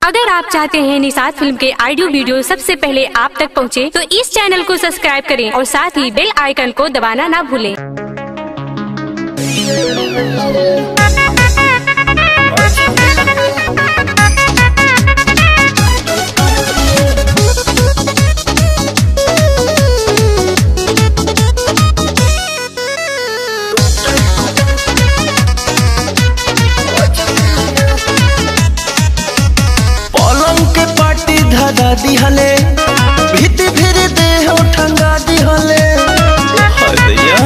अगर आप चाहते हैं निषाद फिल्म के ऑडियो वीडियो सबसे पहले आप तक पहुंचे, तो इस चैनल को सब्सक्राइब करें और साथ ही बेल आइकन को दबाना ना भूलें। पलंग के पाटी धरा दिहले भीति फिर देह ठंगा दिहले हदैया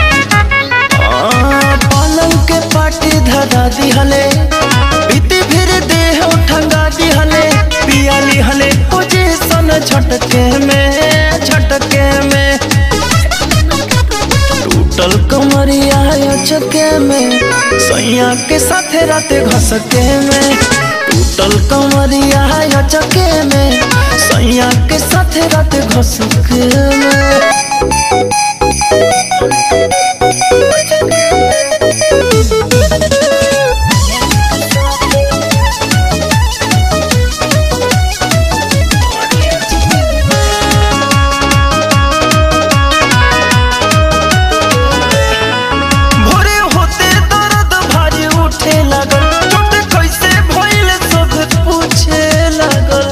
आ, पलंग के पाटी धरा दिहले भीति फिर देह ठंगा दिहले पिया लिहले पोजीशन झटके में झटके में टूटल कमरिया चके में सैया के साथे राते घसके में टूटल कमरिया चके में सैया के साथे राते घसके में भोरे होते दर्द भारी उठे लागल चोट कैसे भइल सब पूछे लागल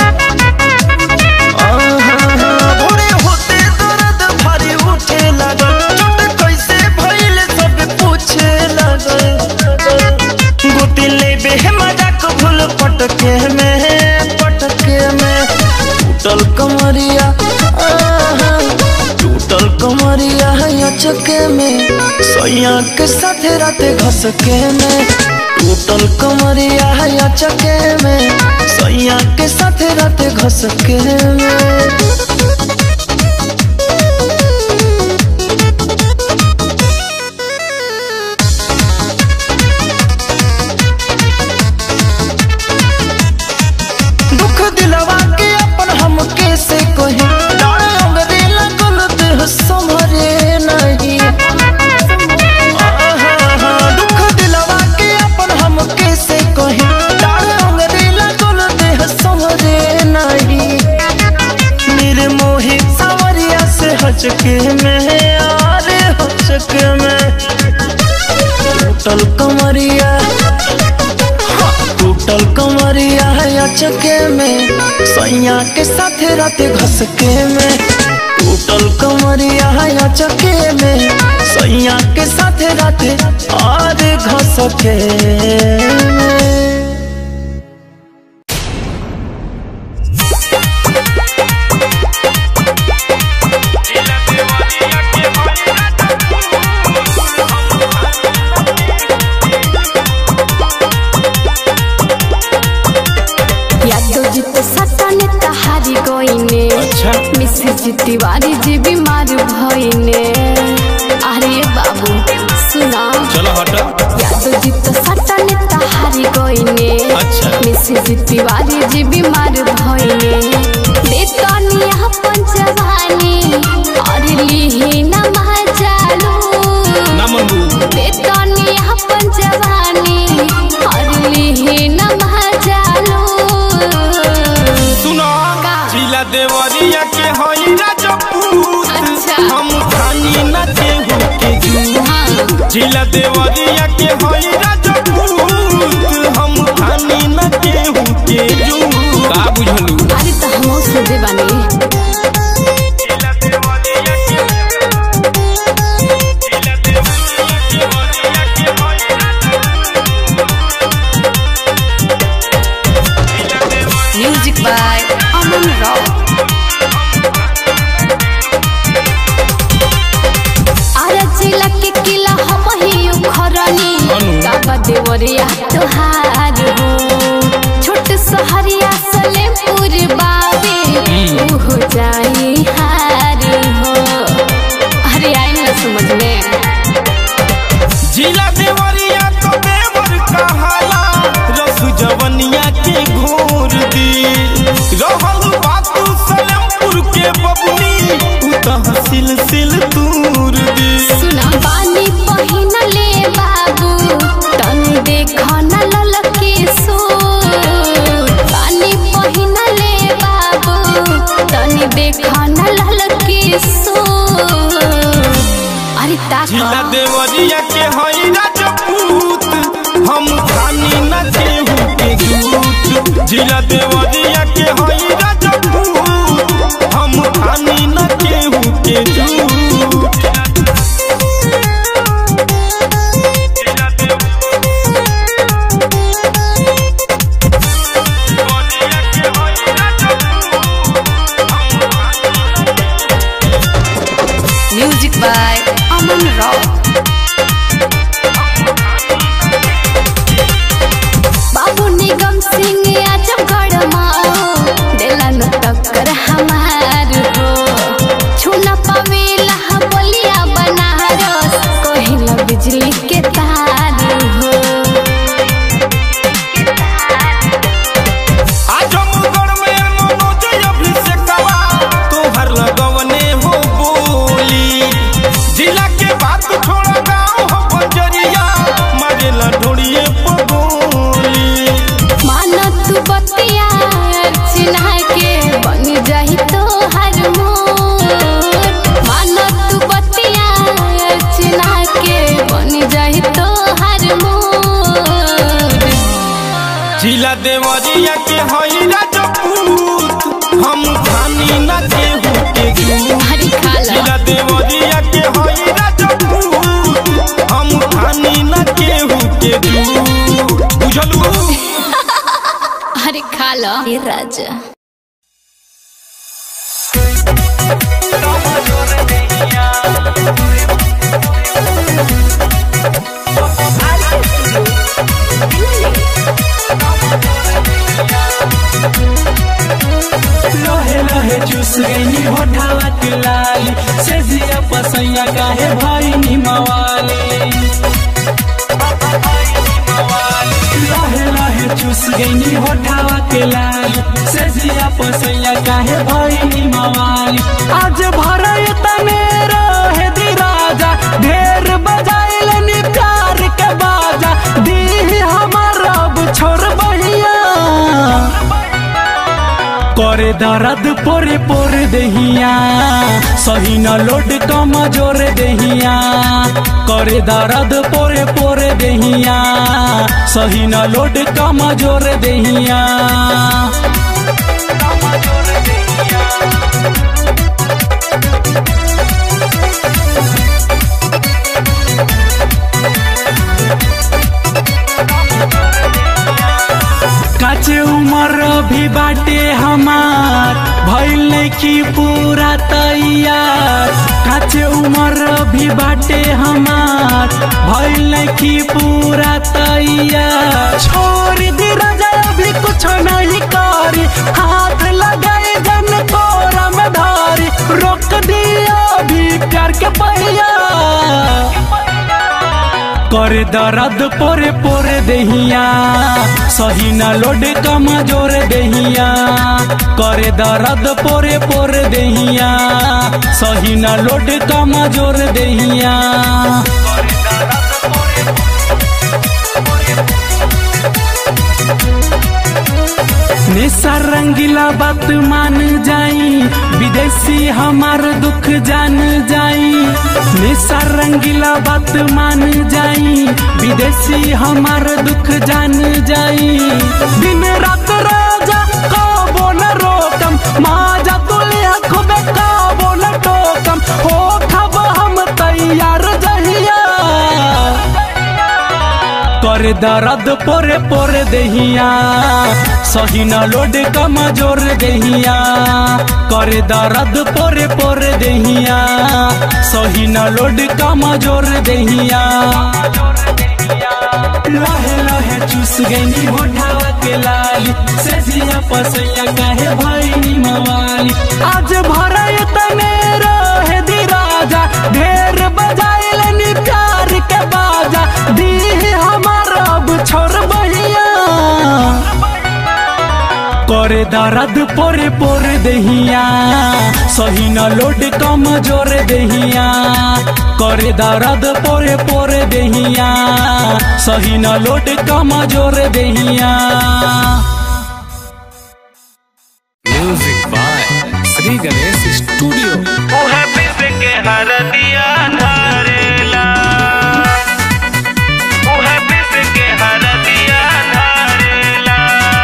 आहा, भोरे होते दर्द भारी उठे लागल चोट कैसे भइल सब पूछे लागल गोती लेबे मजाक भूल पटके में पटके में टूटल कमरिया आहा, टूटल कमरिया है चके में सैया के साथे राते घसके में टूटल कमरिया है चके में सैया के साथे राते घसके में दुख दिलवा के अपन हम कैसे कहे डाल अंगरे लगल देह संभरे नहीं आहा, दुख दिलवा के अपन हम कैसे कहे डाल अंगरे लगल देह संभरे नहीं निर्मोही सावरिया से हचके में आरे हचके में टूटल कमरिया टूटल कमरिया है चके में सैया के साथे राते घसके में टूटल कमरिया है चके में सैया के साथे राते और घसके में यादव जी तो सटन तहारी गईने अच्छा मिश्र जी तिवारी जी बीमार भईने अरे बाबू सुना चलो हटो यादव जी तो सटन तहारी गईने अच्छा। मिश्र जी तिवारी जी बीमार भईने बेतनी अपन जवानी और लिही न चालू नमन बेतनी अपन जवानी और लिही न चालू सुनो का? जिला देवरिया के हई राजपूत अच्छा। हम खानी न केहू के जूत जिला देवरिया के हई राजपूत हम खानी न केहू के जूत का बुझलू अरे तो हम सोचे बानी जिला देवरिया के जिला देवरिया के हई म्यूजिक बाय अमन राव अरे जिला के किला हम ही उखरनी अनु। बाबा देवरिया तोहार हो छोट सहरिया सलेमपुर बाबे हो जाई हार हो अरे आई ना समझ में जिला देवरिया तो देवर कहाला रसु जवनिया के घोर दी रहल बातू सलेमपुर के बबनी उ त सिल सिल दूर दी सुना पानी पहिन ले बाबू तन देख न ललके सो पानी सो अरे जिला ताका देवरिया के हई राजपूत हम खानी न केहू के दूत जिला देवरिया के हई राजपूत हम खानी न केहू के दूत म्यूजिक बाय अमन राव बाबू निगम सिंह आजमगढ़ माओ दिला न टक्कर हमार हो छूना पावेला बलिया बनारस कहिला बिजली के तार हो आजमगढ़ में मनोज अभिषेकवा तोहर लगवने हो बोली जिला के बात छोड़ा गाँव हो बजरिया मारेला ढोड़िए पगोली माना तू बतिया अर्चना के बन जाही तो हर मोर माना तू बतिया अर्चना के बन जाही तो हर मोर जिला देवरिया के हई राजपूत हम खानी न केहू के दूत हरी खाला जिला देवरिया के हई राजपूत हम खानी न केहू के दूत बुझलू हरे खाला हे राजा लहे लहे चूस गई होठावा के लाली से जिया पसैया काहे भाई नी मवाली लहे लहे चूस गई होठावा के लाली से जिया पसैया काहे भाई नी मवाली आज भरय तने रहे दी राजा ढेर बजाइल नी प्यार के बाजा दी हमर अब छोड़ बहिया करे दर्द पोरे पोरे दहिया सही न लोड कम जोर दहिया करे दर्द पोरे पोरे दहिया सही न लोड कम जोर दहिया काचे उमर भी बाटे हमार भइल नइखी पूरा तैयार काचे उमर भी बाटे हमार भइल नइखी पूरा तैयार छोड़ दी राजा अभी कुछ नहीं करी हाथ लगाए जन कोरा में धारी रोक दिया अभी प्यार के पहिया करे दर्द पोरे पोरे दहिया सही न लोड कम जोर दहिया करे दर्द पोरे पोरे दहिया सही न लोड कम जोर दहिया निशा रंगीला बात मान जाई विदेशी हमार दुख जान जाई निशा रंगीला बात मान जाई विदेशी हमार दुख जान जाई दिन रात राजा काबो न रोकम माजा तुलिया खुबे काबो न टोकम हो खब हम तैयार जहिया करे दर्द पोरे पोरे दहिया सही न लोड कम जोर दहिया करे दर्द पोरे पोरे दहिया सही न लोड कम जोर दहिया लहे लहे चूस गई होठावा के लाली से जिया पसैया काहे भाई नी मवाली आज भरय तने रहे दी राजा ढेर बजाइल नी प्यार के बाजा दी हमार अब छोड़ बहिया करे दर्द पोरे पोरे दहिया सही न लोड कम जोर दहिया करे दर्द पोरे पोरे दहिया सही न लोड कम जोर दहिया music by Shri Ganesh studio हरदिया धारेला उहे पिस के हरदिया धारेला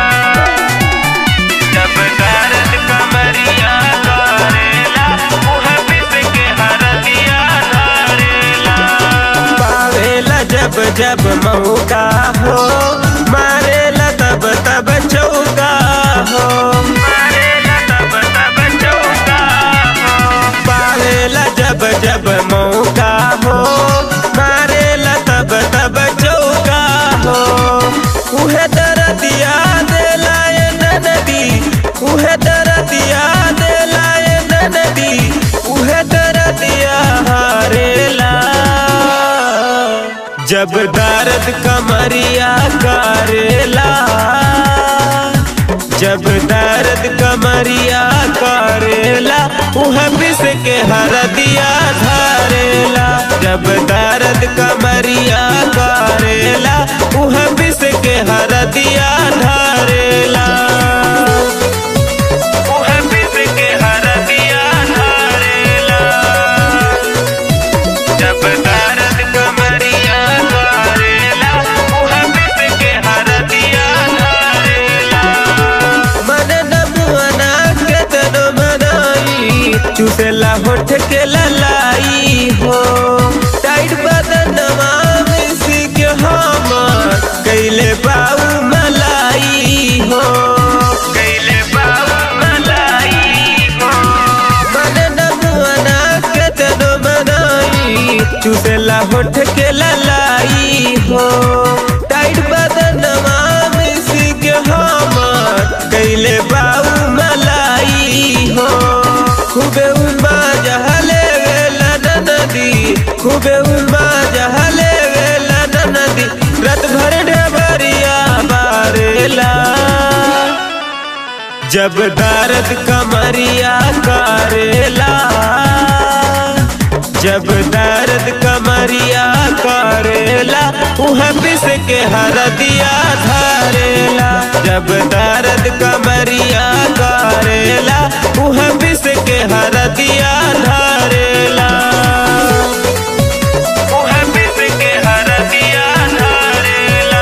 जब दर्द कमरिया करेला उहे पिस के हरदिया धारेला पावेला जब जब मौका हो मारेला तब तब चौका हो मारेला तब तब चौका हो पावेला जब जब मौका हो मारेला तब तब चौका हो उहे दरदिया देला ए नदी उहे दरदिया देला ए नदी उहे दरदिया हारेला जब दर्द कमरिया करेला जब दर्द कमरिया करेला उह पिस के हरदिया धारेला जब दर्द कमरिया करेला उह पिस के हरदिया धारेला उह पिस के हरदिया धारेला जब दर्द कमरिया करेला उह पिस के हरदिया धारेला मन नमुआना के तनो मनाई चुसेला होठ के ललाई हो टाइट बदनवा मिसी के हम कैले बाऊ मलाई हो कैले बाऊ मलाई हो मन नमुआना के तनो मनाई चुसेला होठ के ललाई हो टाइट बदनवा मिसी के हम कैले बाऊ मलाई हो खूबे उमा जहले वेला नदी खूबे उमा जहले वेला नदी रात भर ढबरिया बारेला जब दर्द कमरिया करेला जब दर्द कमरिया करेला उह पिस के हरदिया धारेला जब दर्द कमरिया करेला उह पिस के हरदिया धारेला उह पिस के हरदिया धारेला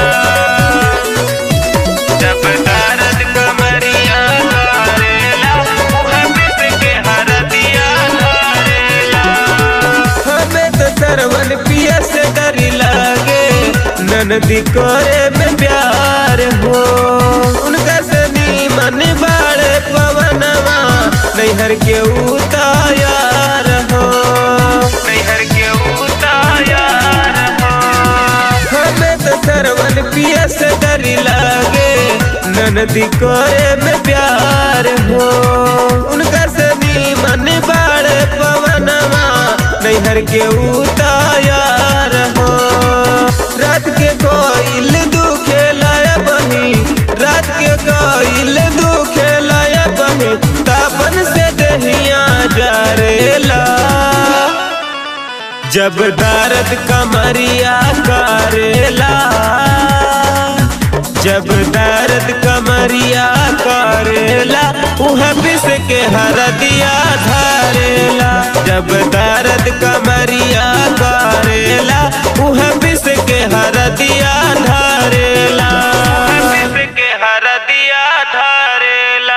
जब दर्द कमरिया करेला उह पिस के हरदिया धारेला हमें तो सरवन पिया से डर लागे ननदी करे में प्यार हो उनका सनी मन बाड़े पवनवा नैहर के उतायार हो नैहर के उतायार हो हमें तो सरवन पिया से डर लागे ननदी करे में प्यार हो उनका सनी मन बाड़े पवनवा नैहर के उतायार हो रात के कोइल दुखे लाया बही रात के कोइल दुखे लाया बही तापन से दहिया जारेला जब दर्द कमरिया करेला जब दर्द कमरिया करेला उह पिस के हरदिया धारेला जब दर्द कमरिया करेला उह पिस के हरदिया धारेला पिस के हरदिया धारेला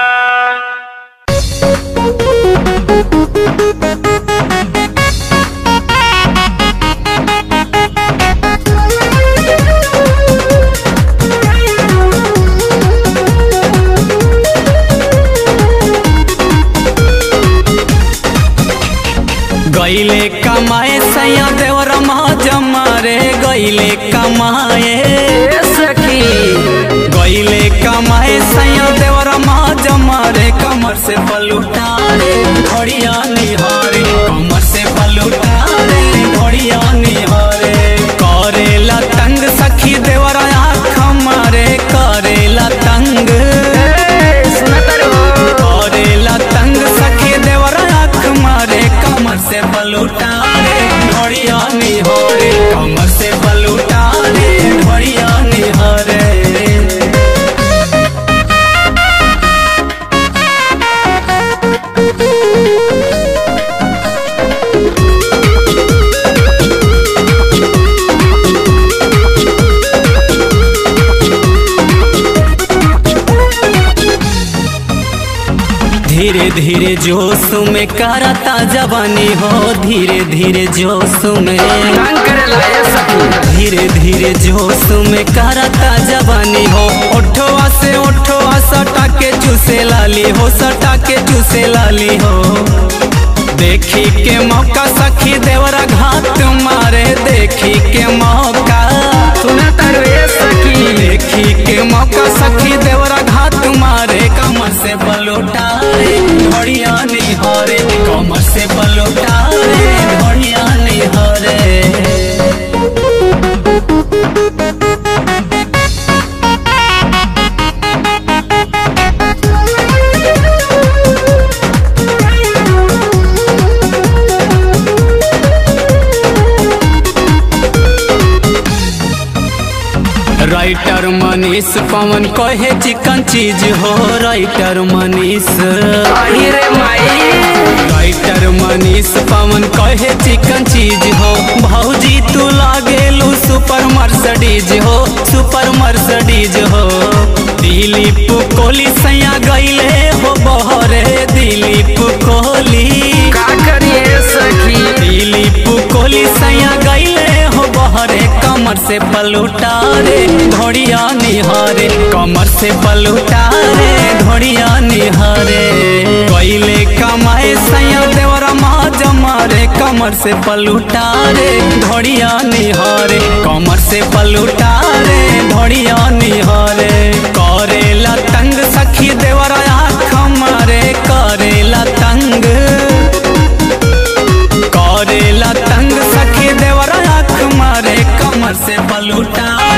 गईले कमाए सैया देवर जमा रे गईले कमाए सखी गईले कमाए सैया देवर जमा रे कमर से पलुटा रे घड़िया निहारे कमर से पलुटा रे घड़िया निहारे करेला तंग सखी देवर आँख मारे करेला तंग करेला तंग सखी देवर आँख मारे कमर से बलूटा रे ढोड़िया निहारे कमर से बलूटा रे ढोड़िया निहारे धीरे धीरे जोश में करता जवानी हो धीरे धीरे जोश में धीरे धीरे जोश में करता जवानी हो ओठवा से ओठवा सटा के चूसे लाली हो सटा के चूसे लाली हो देखी के मौका सखी देवरा घात मारे देखी के मौका सुना तारे सखी देखी के मौका सखी देवरा घात मारे कमर से बलोटा रे घड़िया निहारे कमर से बलोटा रे घड़िया निहारे राइटर मनीष पवन कहे चिकन चीज हो राइटर मनीष राइटर मनीष पवन कहे चिकन चीज हो भौजी तू लागेलू सुपर मर्सडीज हो सुपर मर्सडीज हो दिलीप कोहली सैया गईले हो बहरे दिलीप कोहली का करिए सखी दिलीप कोहली सैया गईले हो बहरे कमर से पलूटा रे घोड़िया निहारे कमर से पलूटा रे घोड़िया निहारे कोइले कमाए सैया देवरा माँ जमारे कमर से पलूटा रे घोड़िया निहारे कमर से पलूटा रे घोड़िया निहारे करेला तंग सखी देवरा आँख मारे करेला तंग करेला तंग सखी देवरा आँख मारे कमर से बलूटा